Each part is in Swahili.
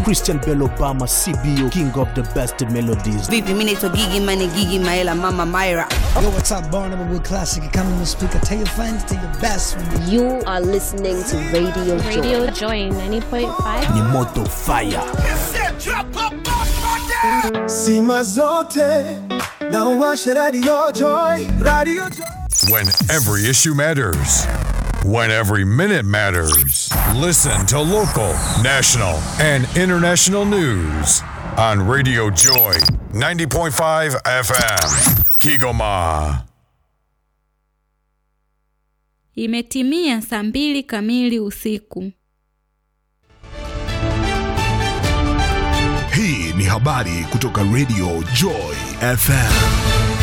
Christian Bell Obama, CBO, king of the best melodies. Vipi, mimi naitwa Gigi Mane, Gigi Maela, Mama Myra. Yo, what's up, Barnum with Classic? Come on the speaker. Tell your friends, tell your best friend. You are listening to Radio Joy. Radio Joy 90.5. Ni moto fire. Sima zote na uwashe Radio Joy. Radio Joy. When every issue matters. When every minute matters. Listen to local, national, and international news on Radio Joy 90.5 FM. Kigoma. Imetimia saa mbili kamili usiku. Hii ni habari kutoka Radio Joy FM.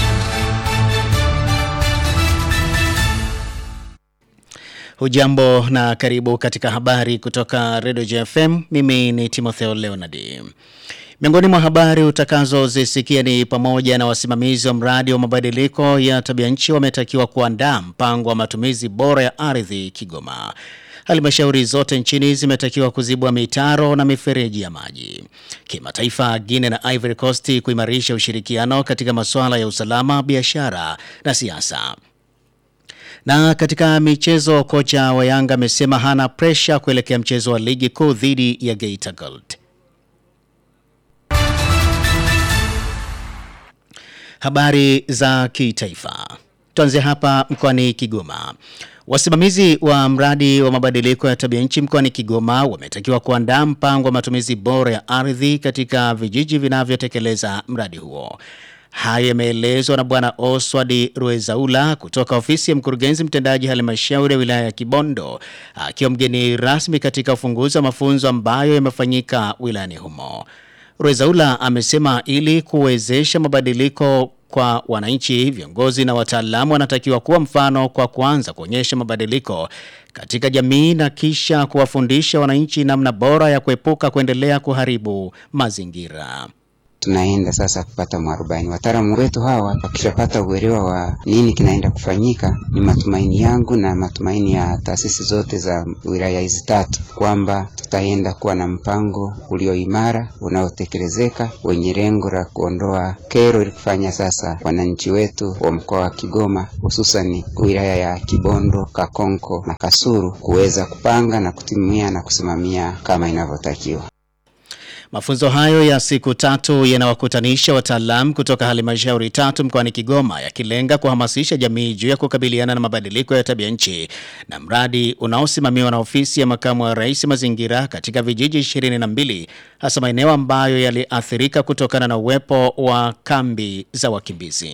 Hujambo na karibu katika habari kutoka Radio JFM. Mimi ni Timotheo Leonard. Miongoni mwa habari utakazozisikia ni pamoja na wasimamizi wa mradi wa mabadiliko ya tabia nchi wametakiwa kuandaa mpango wa matumizi bora ya ardhi Kigoma. Halmashauri zote nchini zimetakiwa kuzibwa mitaro na mifereji ya maji. Kimataifa, Guinea na Ivory Coast kuimarisha ushirikiano katika masuala ya usalama, biashara na siasa. Na katika michezo, kocha wa Yanga amesema hana presha kuelekea mchezo wa ligi kuu dhidi ya Geita Gold. Habari za kitaifa. Tuanze hapa mkoani Kigoma. Wasimamizi wa mradi wa mabadiliko ya tabia nchi mkoani Kigoma wametakiwa kuandaa mpango wa matumizi bora ya ardhi katika vijiji vinavyotekeleza mradi huo. Haya yameelezwa na Bwana Oswald Ruezaula kutoka ofisi ya mkurugenzi mtendaji halmashauri ya wilaya ya Kibondo akiwa mgeni rasmi katika ufunguzi wa mafunzo ambayo yamefanyika wilayani humo. Ruezaula amesema ili kuwezesha mabadiliko kwa wananchi, viongozi na wataalamu wanatakiwa kuwa mfano kwa kuanza kuonyesha mabadiliko katika jamii na kisha kuwafundisha wananchi namna bora ya kuepuka kuendelea kuharibu mazingira. tunaenda sasa kupata mwarobaini. Wataalamu wetu hawa wakishapata uelewa wa nini kinaenda kufanyika, ni matumaini yangu na matumaini ya taasisi zote za wilaya hizi tatu kwamba tutaenda kuwa na mpango ulio imara unaotekelezeka wenye lengo la kuondoa kero ili kufanya sasa wananchi wetu wa mkoa wa Kigoma hususani wilaya ya Kibondo, Kakonko na Kasulu kuweza kupanga na kutimia na kusimamia kama inavyotakiwa. Mafunzo hayo ya siku tatu yanawakutanisha wataalamu kutoka halmashauri tatu mkoani Kigoma yakilenga kuhamasisha jamii juu ya kukabiliana na mabadiliko ya tabia nchi na mradi unaosimamiwa na ofisi ya makamu wa rais mazingira katika vijiji 22 hasa maeneo ambayo yaliathirika kutokana na uwepo wa kambi za wakimbizi.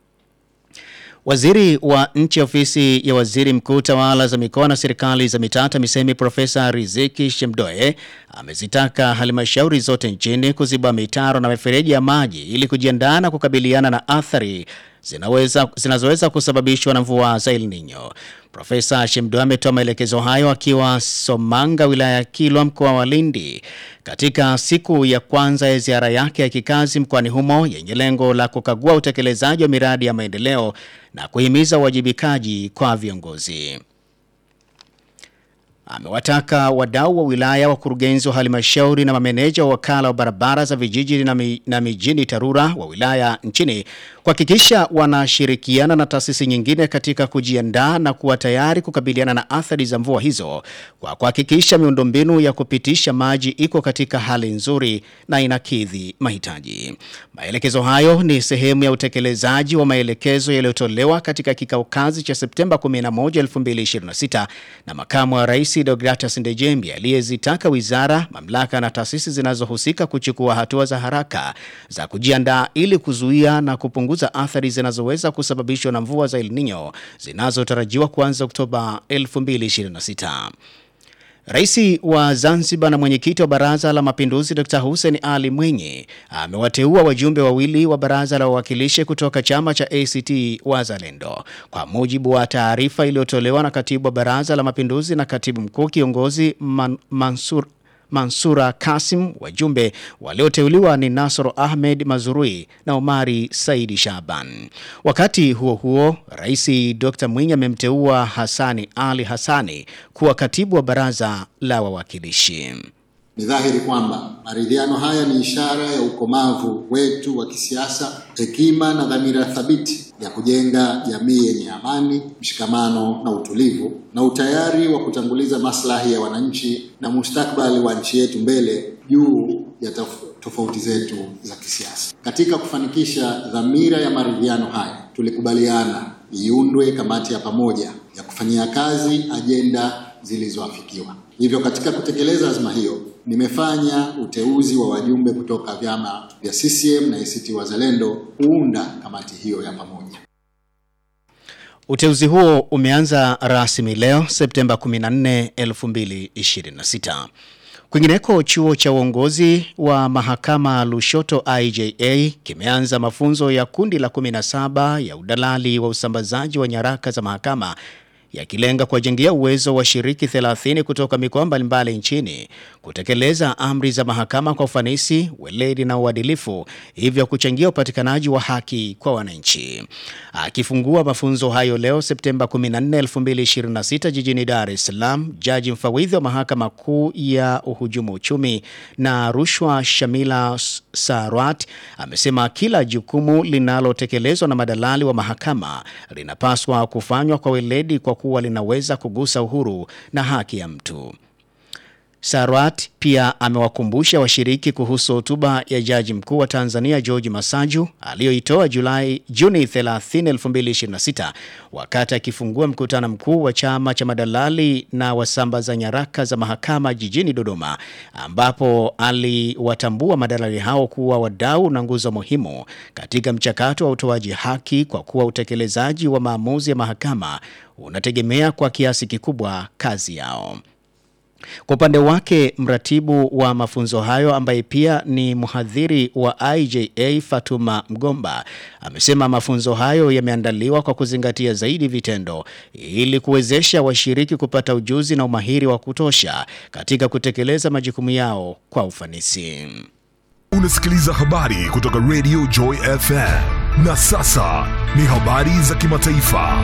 Waziri wa nchi ofisi ya waziri mkuu tawala za mikoa na serikali za mitaa TAMISEMI Profesa Riziki Shemdoe amezitaka halmashauri zote nchini kuziba mitaro na mifereji ya maji ili kujiandaa na kukabiliana na athari zinaweza, zinazoweza kusababishwa na mvua za El Nino. Profesa Shemdoe ametoa maelekezo hayo akiwa Somanga wilaya ya Kilwa mkoa wa Lindi katika siku ya kwanza ya ziara yake ya kikazi mkoani humo yenye lengo la kukagua utekelezaji wa miradi ya maendeleo na kuhimiza uwajibikaji kwa viongozi. Amewataka wadau wa wilaya, wakurugenzi wa halmashauri na mameneja wa wakala wa barabara za vijiji na, mi, na mijini TARURA wa wilaya nchini kuhakikisha wanashirikiana na taasisi nyingine katika kujiandaa na kuwa tayari kukabiliana na athari za mvua hizo kwa kuhakikisha miundombinu ya kupitisha maji iko katika hali nzuri na inakidhi mahitaji. Maelekezo hayo ni sehemu ya utekelezaji wa maelekezo yaliyotolewa katika kikao kazi cha Septemba 11, 2026 na makamu wa rais Deogratus Ndejembi aliyezitaka wizara, mamlaka na taasisi zinazohusika kuchukua hatua za haraka za kujiandaa ili kuzuia na kupunguza athari zinazoweza kusababishwa na mvua za El Nino zinazotarajiwa kuanza Oktoba 2026. Rais wa Zanzibar na mwenyekiti wa Baraza la Mapinduzi Dr. Hussein Ali Mwinyi amewateua wajumbe wawili wa Baraza la Wawakilishi kutoka chama cha ACT Wazalendo. Kwa mujibu wa taarifa iliyotolewa na katibu wa Baraza la Mapinduzi na katibu mkuu kiongozi Man, Mansur Mansura Kasim. Wajumbe walioteuliwa ni Nasoro Ahmed Mazurui na Omari Saidi Shaban. Wakati huo huo, Rais Dr. Mwinyi amemteua Hassani Ali Hassani kuwa katibu wa baraza la wawakilishi. Ni dhahiri kwamba maridhiano haya ni ishara ya ukomavu wetu wa kisiasa, hekima na dhamira thabiti ya kujenga jamii yenye amani, mshikamano na utulivu, na utayari wa kutanguliza maslahi ya wananchi na mustakabali wa nchi yetu mbele juu ya tof- tofauti zetu za kisiasa. Katika kufanikisha dhamira ya maridhiano haya, tulikubaliana iundwe kamati ya pamoja ya kufanyia kazi ajenda zilizoafikiwa. Hivyo katika kutekeleza azma hiyo, nimefanya uteuzi wa wajumbe kutoka vyama vya CCM na ACT Wazalendo kuunda kamati hiyo ya pamoja. Uteuzi huo umeanza rasmi leo Septemba 14, 2026. Kwingineko, chuo cha uongozi wa mahakama Lushoto IJA kimeanza mafunzo ya kundi la 17 ya udalali wa usambazaji wa nyaraka za mahakama yakilenga kuwajengea uwezo washiriki 30 kutoka mikoa mbalimbali nchini kutekeleza amri za mahakama kwa ufanisi, weledi na uadilifu, hivyo kuchangia upatikanaji wa haki kwa wananchi. Akifungua mafunzo hayo leo Septemba 14, 2026 jijini Dar es Salaam, jaji mfawidhi wa mahakama kuu ya uhujumu uchumi na rushwa Shamila Sarwat amesema kila jukumu linalotekelezwa na madalali wa mahakama linapaswa kufanywa kwa weledi kwa kuwa linaweza kugusa uhuru na haki ya mtu. Sarwat pia amewakumbusha washiriki kuhusu hotuba ya Jaji Mkuu wa Tanzania George Masaju aliyoitoa Julai Juni 30, 2026 wakati akifungua mkutano mkuu wa chama cha madalali na wasambaza nyaraka za mahakama jijini Dodoma ambapo aliwatambua madalali hao kuwa wadau na nguzo muhimu katika mchakato wa utoaji haki kwa kuwa utekelezaji wa maamuzi ya mahakama unategemea kwa kiasi kikubwa kazi yao. Kwa upande wake mratibu wa mafunzo hayo ambaye pia ni mhadhiri wa IJA Fatuma Mgomba amesema mafunzo hayo yameandaliwa kwa kuzingatia zaidi vitendo ili kuwezesha washiriki kupata ujuzi na umahiri wa kutosha katika kutekeleza majukumu yao kwa ufanisi. Unasikiliza habari kutoka Radio Joy FM. Na sasa ni habari za kimataifa.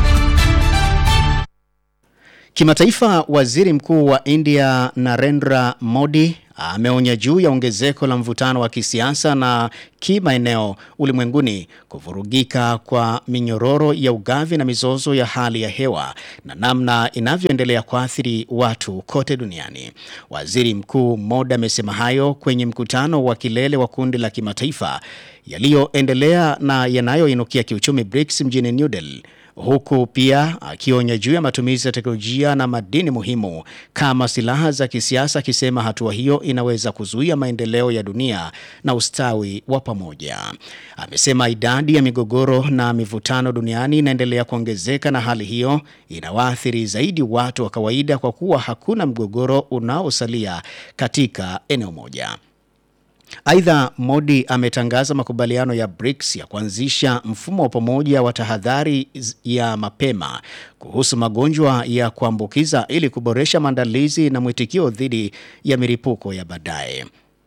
Kimataifa, waziri mkuu wa India Narendra Modi ameonya juu ya ongezeko la mvutano wa kisiasa na kimaeneo ulimwenguni, kuvurugika kwa minyororo ya ugavi na mizozo ya hali ya hewa na namna inavyoendelea kuathiri watu kote duniani. Waziri Mkuu Modi amesema hayo kwenye mkutano wa kilele wa kundi la kimataifa yaliyoendelea na yanayoinukia kiuchumi BRICS mjini New Delhi huku pia akionya juu ya matumizi ya teknolojia na madini muhimu kama silaha za kisiasa, akisema hatua hiyo inaweza kuzuia maendeleo ya dunia na ustawi wa pamoja. Amesema idadi ya migogoro na mivutano duniani inaendelea kuongezeka na hali hiyo inawaathiri zaidi watu wa kawaida kwa kuwa hakuna mgogoro unaosalia katika eneo moja. Aidha, Modi ametangaza makubaliano ya BRICS ya kuanzisha mfumo wa pamoja wa tahadhari ya mapema kuhusu magonjwa ya kuambukiza ili kuboresha maandalizi na mwitikio dhidi ya milipuko ya baadaye.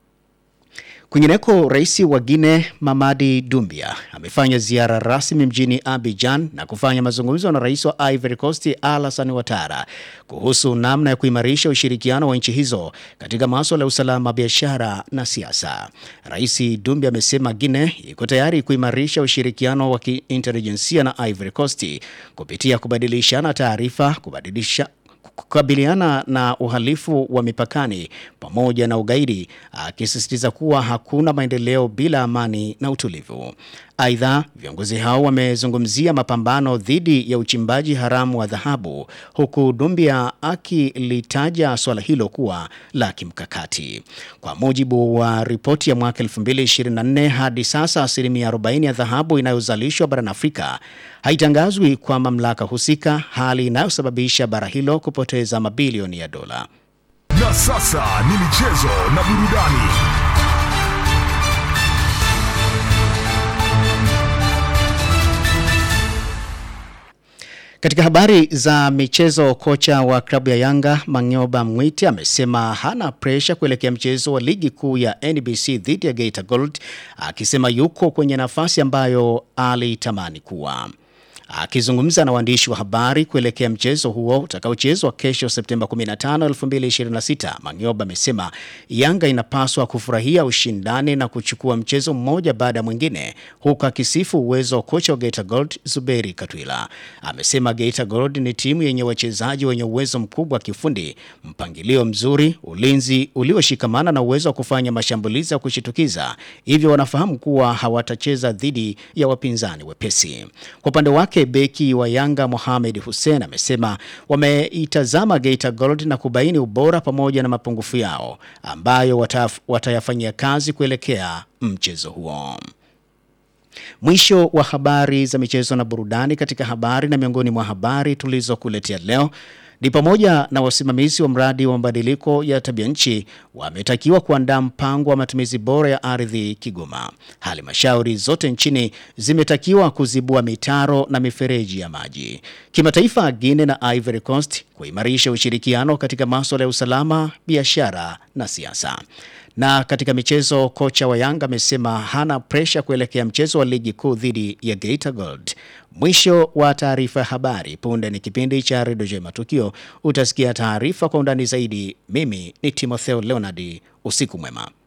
Kwingineko, rais wa Guinea Mamadi Doumbia amefanya ziara rasmi mjini Abidjan na kufanya mazungumzo na rais wa Ivory Coast Alassane Ouattara kuhusu namna ya kuimarisha ushirikiano wa nchi hizo katika masuala ya usalama, biashara na siasa. Rais Doumbia amesema Guinea iko tayari kuimarisha ushirikiano wa kiintelijensia na Ivory Coast kupitia kubadilishana taarifa, kubadilisha kukabiliana na uhalifu wa mipakani pamoja na ugaidi, akisisitiza kuwa hakuna maendeleo bila amani na utulivu. Aidha, viongozi hao wamezungumzia mapambano dhidi ya uchimbaji haramu wa dhahabu, huku Dumbia akilitaja swala hilo kuwa la kimkakati. Kwa mujibu wa ripoti ya mwaka 2024, hadi sasa asilimia 40 ya dhahabu inayozalishwa barani Afrika haitangazwi kwa mamlaka husika, hali inayosababisha bara hilo kupoteza mabilioni ya dola. Na sasa ni michezo na burudani. Katika habari za michezo, kocha wa klabu ya Yanga Mang'oba Mwite amesema hana presha kuelekea mchezo wa ligi kuu ya NBC dhidi ya Geita Gold, akisema yuko kwenye nafasi ambayo alitamani kuwa. Akizungumza na waandishi wa habari kuelekea mchezo huo utakaochezwa kesho Septemba 15, 2026, Mang'oba amesema Yanga inapaswa kufurahia ushindani na kuchukua mchezo mmoja baada ya mwingine, huku akisifu uwezo wa kocha wa Geita Gold Zuberi Katwila. Amesema Geita Gold ni timu yenye wachezaji wenye uwezo mkubwa wa kiufundi, mpangilio mzuri, ulinzi ulioshikamana na uwezo wa kufanya mashambulizi ya kushitukiza, hivyo wanafahamu kuwa hawatacheza dhidi ya wapinzani wepesi. Kwa upande wake beki wa Yanga Mohamed Hussein amesema wameitazama Geita Gold na kubaini ubora pamoja na mapungufu yao ambayo wataf, watayafanyia kazi kuelekea mchezo huo. Mwisho wa habari za michezo na burudani. Katika habari na miongoni mwa habari tulizokuletea leo ni pamoja na wasimamizi wa mradi wa mabadiliko ya tabia nchi wametakiwa kuandaa mpango wa matumizi bora ya ardhi Kigoma. Halmashauri zote nchini zimetakiwa kuzibua mitaro na mifereji ya maji. Kimataifa, Guinea na Ivory Coast kuimarisha ushirikiano katika masuala ya usalama, biashara na siasa. Na katika michezo, kocha wa Yanga amesema hana presha kuelekea mchezo wa ligi kuu dhidi ya Geita Gold. Mwisho wa taarifa ya habari. Punde ni kipindi cha Redio J Matukio. Utasikia taarifa kwa undani zaidi. Mimi ni Timotheo Leonard. Usiku mwema.